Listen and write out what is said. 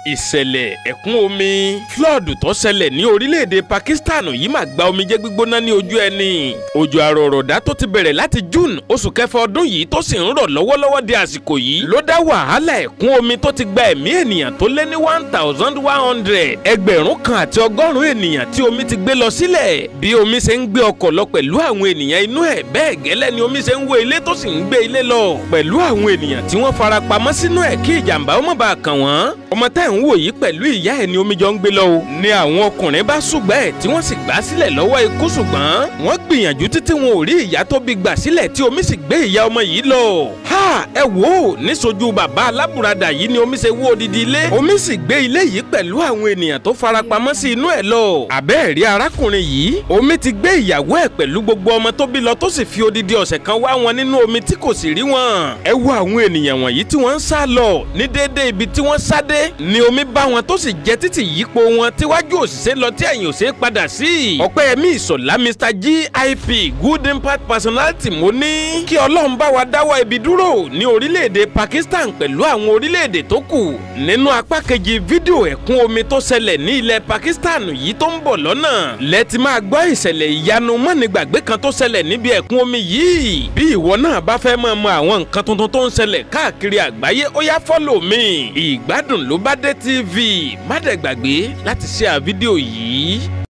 ìṣẹ̀lẹ̀ ẹ̀kún omi flood tó ṣẹlẹ̀ ní orílẹ̀-èdè Pakistan yìí máa gba omijé gbígbóná ní ojú ẹni òjò àrọ̀rọ̀dá tó ti bẹ̀rẹ̀ láti June oṣù kẹfà ọdún yìí tó sì ń rọ̀ lọ́wọ́lọ́wọ́ di àsìkò yìí ló dá wàhálà ẹ̀kún omi tó ti gba ẹ̀mí ènìyàn tó lé ní one thousand one hundred ẹgbẹ̀rún kan àti ọgọ́rùn-ún ènìyàn tí omi ti gbé lọ sílẹ̀ bí omi ṣe ń gbé ọkọ̀ lọ pẹ̀lú àwọn ènìyàn inú ẹ̀ bẹ́ẹ̀ gẹ́lẹ́ ni omi ṣe ń wó ilé tó sì ń gbé ilé lọ pẹ̀lú àwọn ènìyàn tí wọ́n fara pamọ́ sínú ẹ̀ kí ìjàmbá ó má bàa kàn wọ́n ọmọ tá ẹ̀ ń wò yìí pẹ̀lú ìyá ẹ̀ ni omi jọ ń gbé lọ o ni àwọn ọkùnrin bá ṣùgbọ́n ẹ̀ tí wọ́n sì gbà sílẹ̀ lọ́wọ́ ikú ṣùgbọ́n wọ́n gbìyànjú títí wọn ò rí ìyá tó bí gbà sílẹ̀ tí omi sì gbé ìyá ọmọ yìí lọ ha ẹ wò ó níṣojú bàbá alábùradà yìí ni omi ṣe wó odidi ilé omi sì gbé ilé yìí pẹ̀lú àwọn ènìyàn tó farapamọ́ sí inú ẹ̀ lọ àbẹ́ẹ̀rí arákùnrin yìí omi ti gbé ìyàwó ẹ̀ pẹ̀lú gbogbo ọmọ tó bí lọ tó sì fi odidi ọ̀sẹ̀ kan wá wọn nínú omi tí kò sì rí wọn ẹ wo àwọn ènìyàn wọ̀nyí tí wọ́n ń sá lọ ní déédéé ibi tí wọ́n sá dé ni omi bá wọn tó sì jẹ títì yípo wọn tíwájú òṣìṣẹ́ lọ tí ẹ̀yìn òṣèré padà sí ọpẹ́yẹmí ìsọ̀lá mr gip good impact personality mo ní kí ọlọ́run bá wa dáwọ́ ibi dúró ní orílẹ̀-èdè pakistan pẹ̀lú àwọn orílẹ̀-èdè tó kù nínú apá kejì fídíò ẹ̀kún omi tó ṣẹlẹ̀ ní ilẹ̀ pakistan yìí tó ń bọ̀ lọ́nà lẹ́tì máa gbọ́ ìṣẹ̀lẹ̀ ìyanu mọ́nìgbàgbé kan tó ṣẹlẹ̀ níbi ẹ̀kún omi yìí bí ìwọ náà bá fẹ́ mọ̀ mọ̀ àwọn nǹkan tuntun tó ń ṣẹlẹ̀ káàkiri àgbáyé ó yá fọ́lọ̀ mi ìgbádùn ló bá dé tv má dẹ̀ gbàgbé láti ṣe à fídíò yìí.